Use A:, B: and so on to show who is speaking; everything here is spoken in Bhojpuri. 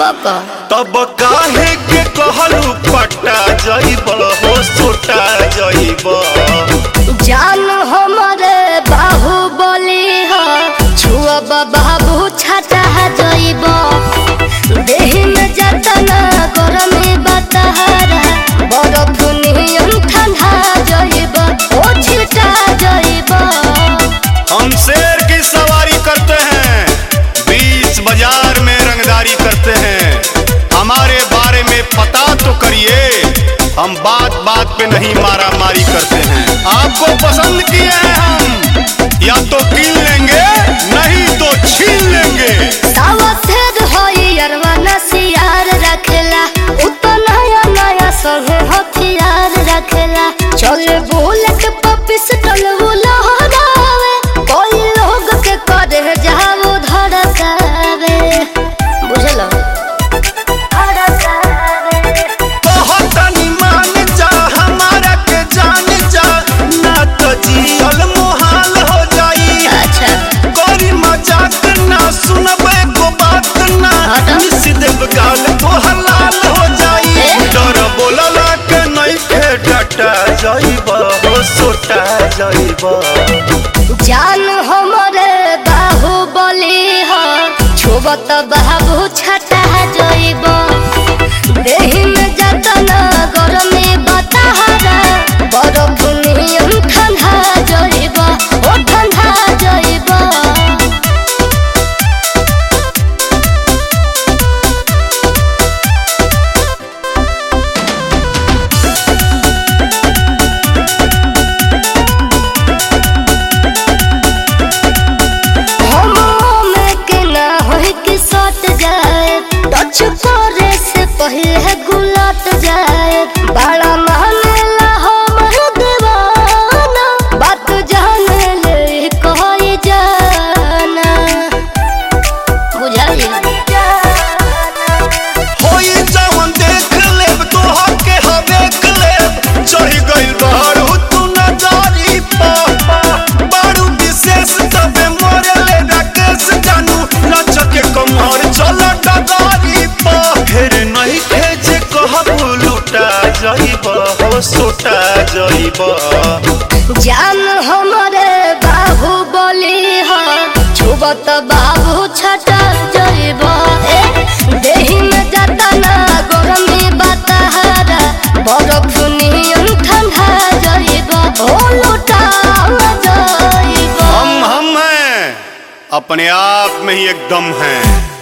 A: का
B: तब काहे के कहलू पटा जइब हो सोटा जइब
A: जान हमरे बाहुबली ह छुआ बाबू छाता जइब देहि में जतना गरमी बतहरा बरफ नियन ठंडा जइब ओ छिटा जइब
B: हम शेर की सवारी करते हैं बीच बाजार में रंगदारी करते हैं हमारे बारे में पता तो करिए हम बात बात पे नहीं मारा मारी करते हैं आपको पसंद किए हैं हम या तो कील लेंगे नहीं तो छीन लेंगे
A: सावा फेर होई अरवा नसियार रखेला उतो नया नया संगे हथियार रखेला चल बुलेट पपिस टल लहरावे कोई लोग के करे जाओ धड़कावे बुझलो धड़कावे
B: कहतनी मान जा हमारा के जान जा ना तो जियल मोहाल हो जाई
A: अच्छा
B: कोरी मजाक ना सुनबे को बात ना
A: हटा।
B: मिस देव गाल तो हलाल हो जाई
A: ए?
B: डर बोलला के नहीं खे डटा जाइब हो सोटा जाइब
A: जान हमरे बाहुबली ह छुबत बाबू छटा जइब देहि में जतना गरमी बताहरा बरफ नियन ठंडा जइब ओ ठंडा जइब हमो में के ना होई कि सट जाए टच करे से पहले गुलट जाए बड़ा मानेला हमर दीवाना बात जाने ले कोई जाना बुझाई
B: होई जवन देख लेब तो हके हवेक लेब चढ़ गइल बाहर हो तू नजारी पा बारू विशेष तबे मोरे ले राकेश जानू नच के कमर चल डगारी पा फिर नहीं खेजे कहबू लुटा जाइब हो सोटा जाइब
A: जान हमरे बाहुबली ह छुबत बाबू छटा जइब ए देहि में जतना गरमी बतहरा बरफ नियन ठंडा जइब ओ लुटा जइब
B: हम हम हैं अपने आप में ही एकदम हैं